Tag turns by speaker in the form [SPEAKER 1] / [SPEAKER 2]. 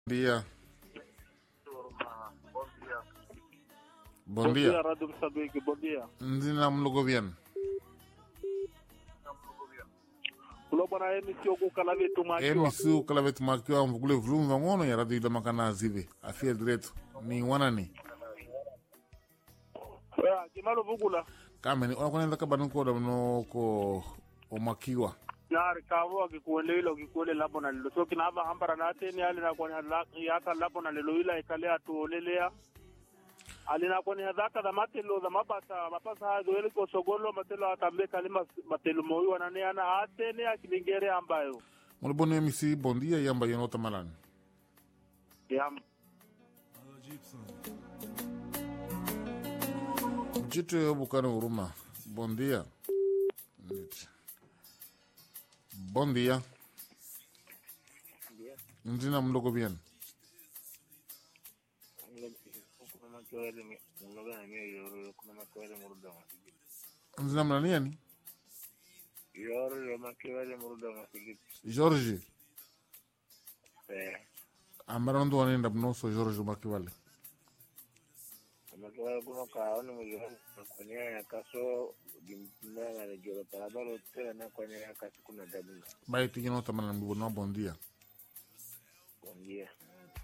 [SPEAKER 1] dia. Bom dia.
[SPEAKER 2] Rádio Moçambique, bom dia.
[SPEAKER 1] Nzina mlogo bien.
[SPEAKER 2] Kulo bwana emission ku kala vitu makiwa.
[SPEAKER 1] Emisu kala vetu makiwa mvugule vulumu vangono ya radio ida makana zive. Afia direto. Ni wanani.
[SPEAKER 2] Ya, kimalo vugula.
[SPEAKER 1] Kameni ona kwanza kabanu ko da no ko omakiwa.
[SPEAKER 2] Yari kawo akikuele ilo kikuele labo na lilo. So kinava hambara na teni ali na kwenye yaka labo na lilo ila ikale atuolelea. Ali na kwenye hadhaka da matelo da mapasa mapasa hayo ele ko sogolo matelo atambe kalima matelo moyo wanane ana atene akilingere ambayo.
[SPEAKER 1] Mulibonu emisi bom dia yamba yenota malani.
[SPEAKER 2] Ya,
[SPEAKER 1] Mchito yo bukana huruma. Bom dia. Niti. Bom dia. Nzina mlogo bien. Nzina mnani yani?
[SPEAKER 3] Yorle makiwele muruda masigiti.
[SPEAKER 1] George.
[SPEAKER 3] Eh,
[SPEAKER 1] Ambara ndo wanenda mnoso George makiwale.
[SPEAKER 3] makiwele kuno kaoni mujoni kwenye ya kaso dimtindana na jolo parabalo tena na kwenye ya kaso kuna dabuna.
[SPEAKER 1] Baiti yenota malani mbono bom dia.
[SPEAKER 3] Bom dia.